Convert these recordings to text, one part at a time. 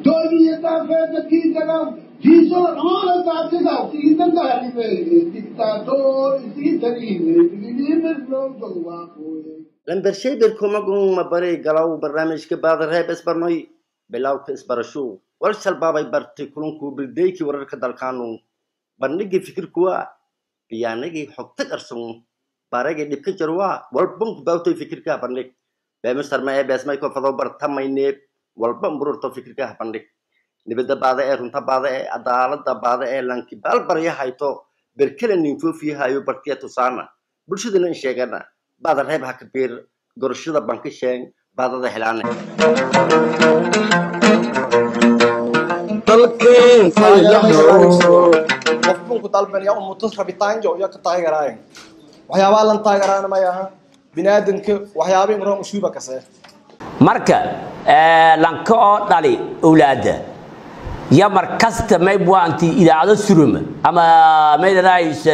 dooniya daafee dadkii dagaal kiisoo dhammaana daadsidaa siidan gaalibe dictator isii tariime digiliimis loo dogwaaqooye lambershay berkomagun mabaray galaw barnaamijka baadareeb isbarnoy bilawka isbarasho wal shalbaabay bartay kulunku bildeykii wararka dalkaanu bandhigii fikirkuwa biyaanagii xogta qarson baragii dhibka jarwa walbanku baawtoy fikirkaa bandhig beemistarma ee beesmayko fado bartamayneeb walba mbururto fikirkaa bandhig nibada baada ee runta baada ee cadaalada baada ee lanki baalbarya hayto berkele ninfoofiyahayo bartiya tusaana bulshadana in sheegana baada reeb ha kabiir gorashada banka sheeng baadada helaane dalkeen faylaho qofkunku dalbanaya umutus rabitaanjo iyo ka taageeraayo waxyaabaa lan taageeraana may aha biniaadanka waxyaaba imroon ushuuba kasee marka lanka oo dhali owlaada ya mar kasta may buanti idaacado suruma ama maydanaaysa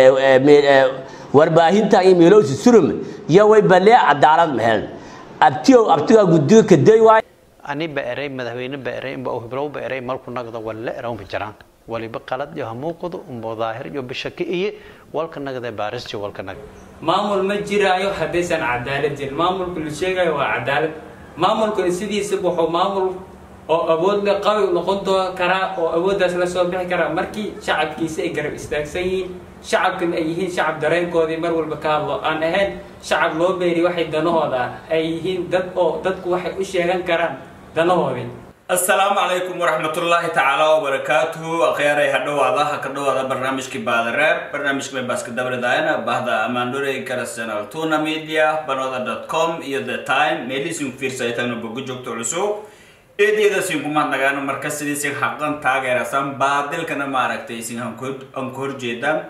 warbaahinta iyo meelowsi suruma ya way balee cadaalad mahel abtiyow abtigaa gudiga kaday waay ani ba eray madaxweyne ba eray inba hiblow ba eray malku nagda walle erawnba jiraan waliba qalad iyo hamuuqadu umbo daahir iyo bishaki iyo walka nagda baarisjo walka nag maamul ma jiraayo haddaysan cadaalad jirin maamulka la sheegayo waa cadaalad maamulkuna sidiisa wuxuu maamul oo awood le qabi noqon doo karaa oo awooddaas la soo bixi karaa markii shacabkiisa ay garab istaagsan yihiin shacabkan ay yihiin shacab dareenkoodii mar walba ka hadlo aan ahayn shacab loo beeri waxay danahooda ay yihiin dad oo dadku waxay u sheegan karaan danahoodii asalaamu calaykum waraxmatullaahi tacaala wabarakaatuhu akhyaaray ha dhawaada ha ka dhawaada barnaamijkii baadareeb barnaamijka mebaska dabridayana bahda amaandorey karasenal tuna media banoda dot com iyo the time meelihiisin fiirsaytagna boga joogto cusub eedyadasin kumaadnagaano marka sidiisin xaqan taageerasan baadilkana maaragtay isin aan ku horjeedaan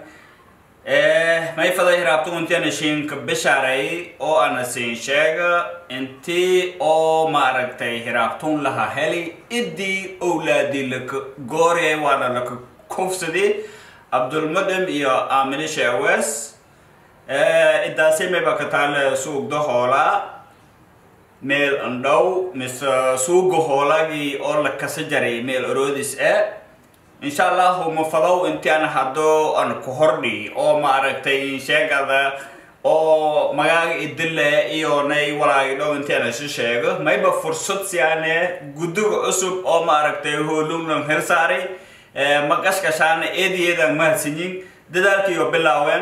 may faday hiraabto intiana shinka bishaaray oo ana siin sheega intii oo maaragtay hiraabtun laha heli idii owlaadii laka gooriyay waana laka kufsadii abdulmudhim iyo aamine sheewes idaasi mayba ka taale suugda hoolaa meel andhow mise suuga hoolagii oo la kasa jaray meel oroodis e insha allahu mafadow intian haddo an ku hordhi oo maaragtay sheegada oo magaaga idile iyo nay walaagi dhow intian isu sheego mayba fursad siyaane guddiga cusub oo maaragtay hoolunglan hersaaray maqashkashaana eedayeedan mahadsanyin dadaalkiiyo bilaaween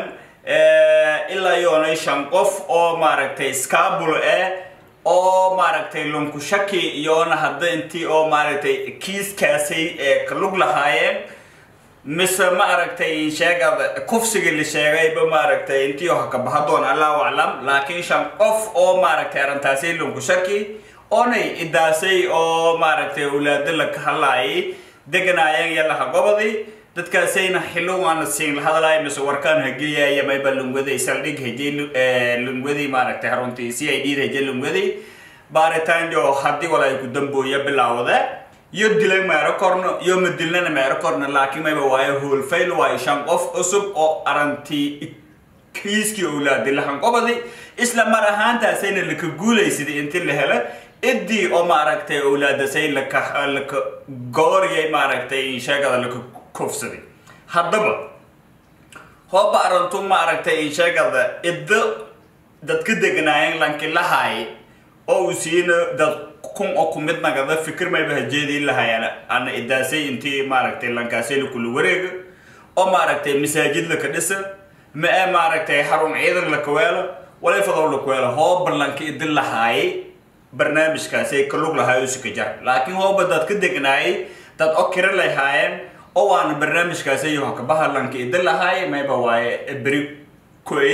ilaa yoonay shan qof oo maaragtay scabul eh oo maaragtay lunku shaki iyoona hadda intii oo maaragtay kiiskaasay ee ka lug lahaayeen mise maaragtay sheegada kufsiga la sheegayba maaragtay intii oo haka bahadoon allahu aclam laakiin shan qof oo maaragtay arrintaasay lunku shaki oonay idaasay oo maaragtay owlaado la ka hadlaayay deganaayeen yalaha gobodii dadkaasayna xillow aana siin la hadlaay mise warkaan hageliyaya mayba lungwaday saldhig hejay lungwadii maaragtay haruntii c i d da hejay lungwadii baaritaanjo haddii wala ay ku dambooya bilaawda iyo dilay meero korno iyo madilnana meero korno laakiin mayba waayo hoolfayl waayo shan qof cusub oo arantii kiiskii owlaadi lahan qobadi isla mar ahaantaasayna laka guulaysaday intii la helo idii oo maaragtay owlaadasay laka laka gooriyay maaragtay sheegada laka kufsaday haddaba hooba arantu maaragtay sheegada iddo dadka deganaayeen lanki lahaay oo uu siina dad kun oo kumid nagada fikir mayba hajeedii lahayaan ana idaasay intii maaragtay lankaasay lakula wareega oo maaragtay masaajid laka dhisa ma ee maaragtay xarun ciidan laka weelo walayfadow laka weelo hooba lanki idi lahaayay barnaamijkaasay ka lug lahaay oo sika jar laakiin hooba dad ka degnaayay dad oo kira lahaayeen oo waana barnaamijkaasi iyo hakabaha lanka idin lahaay mayba waaye beri koy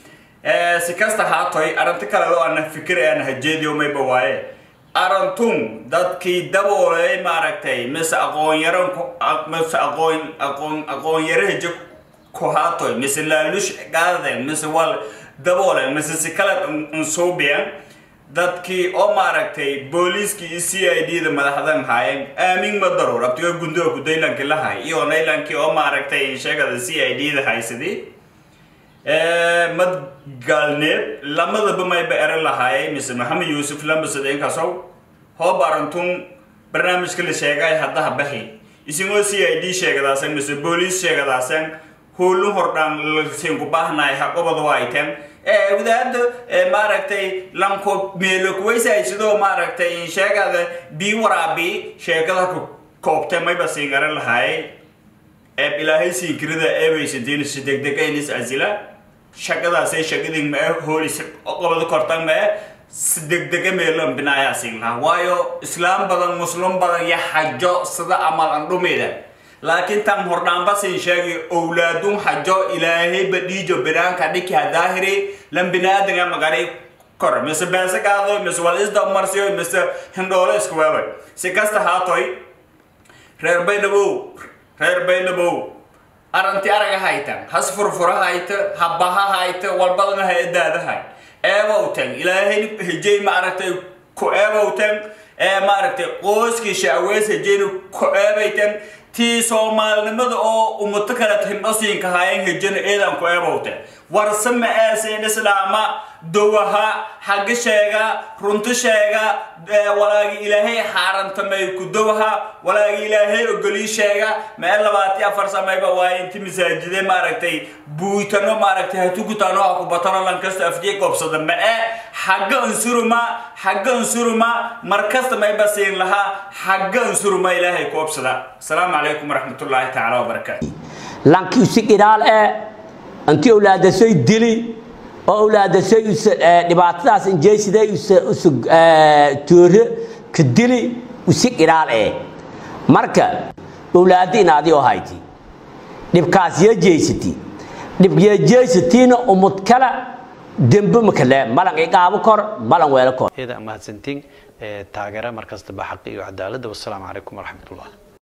si kasta haatoy arrinta kale oo ana fikir ana hajeediyo mayba waaye arantun dadkii daboolay maaragtay mise aqoon yaran mise aqoon aqoon aqoon yarahaje ku haatoy mise laalush gaadeen mise wal daboolen mise si kale unsuubiyan dadkii oo maaragtay booliiskii iyo c i d da madaxdan haayeen aamin ma daruur abtiga gundoga kudaylanki lahay iyo naylankii oo maaragtay sheegada c i d da haysadii mad gaalneeb lamadaba mayba ere lahaayay mise maxamed yuusuf lambasadeenkasow hoob arantun barnaamijka la sheegay haddaha bahi isingoo c i d sheegadaasan mise booliis sheegadaasan howlun hordhaan lasiinku baahnaay haqobada waayteen wadaada maaragtay lanko meelo kuwaysay sidoo maaragtay sheegada bii waraabi sheekada ku koobtay mayba siin garan lahaay eeb ilaahay siinkirida eebaysantiin si degdegaynis asila shaqadaasay shaqadii mae hoolis qobada kortan mae si degdega meelan binaayaa siin lahaa waayo islaam badan muslim badan iyo xajo sida amal andhumida laakiin tan hordhaanba siin sheegi owlaadun xajo ilaahay badhiijo binaanka dhiki hadaahiri lan binaadanga magari kor mise beese qaado mise wal isda marsiyo mise hindhoolo isku weelay si kasta haatoy reer baynabow reer baynabow aranti araga haytan has furfura hayta habaha hayta walbadana hay-adaadahay eebowtan ilaahay hejey maaragtay ku eebowtan ee maaragtay qoyskii shaaweys hejeyna ku eebaytan tii soomaalinimada oo umato kale hindhosiinka haayeen hejana eedan ku eebowtan warse ma eeseen islaama dowaha xagga sheega runto sheega walaagi ilaahay xaarantamay ku dowaha walaagi ilaahay ogolii sheega mee labaati afar samayba waaye inti masaajide maaragtay buuytano maaragtay hatukutano ha kubatano lankasta afjee qobsada ma-e xagga unsuruma xagga unsuruma markasta mayba siin lahaa xagga unsuruma ilaahay ku obsada asalaamu calaykum waraxmatullaahi tacaala wabarakaatu lanki usi qiraal ee anti awlaadasay dili oo awlaadasay dhibaatadaas injeysiday usu toore ka dili usi qiraal ee marka awlaadi inaadi oo hayti dhibkaas yee jeysati dhib yee jeysatiina umud kala dembe makale malan iqaabo kor malan weelo kor iyada mahadsantiin taageera markastaba xaqi iyo cadaaladda wassalaamu calaykum waraxmatullah